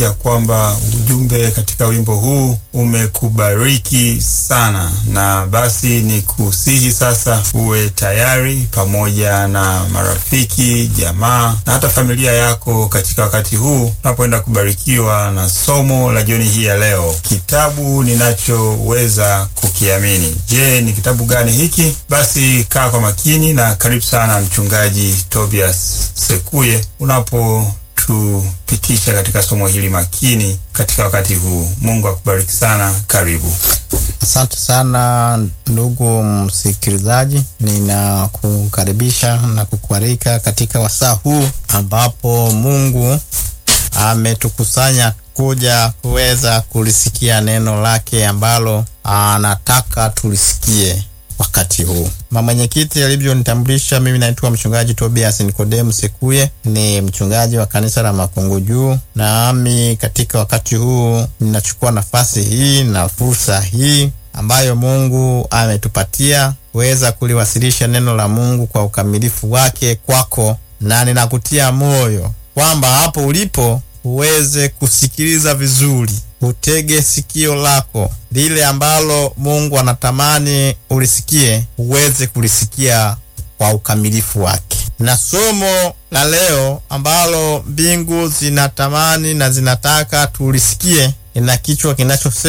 ya kwamba ujumbe katika wimbo huu umekubariki sana, na basi ni kusihi sasa uwe tayari pamoja na marafiki, jamaa na hata familia yako katika wakati huu unapoenda kubarikiwa na somo la jioni hii ya leo, kitabu ninachoweza kukiamini. Je, ni kitabu gani hiki? Basi kaa kwa makini na karibu sana Mchungaji Tobias Sekuye unapo tupitisha katika somo hili makini katika wakati huu. Mungu akubariki sana. Karibu. Asante sana ndugu msikilizaji, ninakukaribisha na kukualika katika wasaa huu ambapo Mungu ametukusanya kuja kuweza kulisikia neno lake ambalo anataka tulisikie wakati huu. Mama mwenyekiti alivyonitambulisha, mimi naitwa mchungaji Tobias Nikodemu Sekuye, ni mchungaji wa kanisa la Makungu Juu, nami katika wakati huu ninachukua nafasi hii na fursa hii ambayo Mungu ametupatia kuweza kuliwasilisha neno la Mungu kwa ukamilifu wake kwako, na ninakutia moyo kwamba hapo ulipo uweze kusikiliza vizuri, utege sikio lako lile ambalo Mungu anatamani ulisikie, uweze kulisikia kwa ukamilifu wake. Na somo la leo ambalo mbingu zinatamani na zinataka tulisikie, ina kichwa kinachosema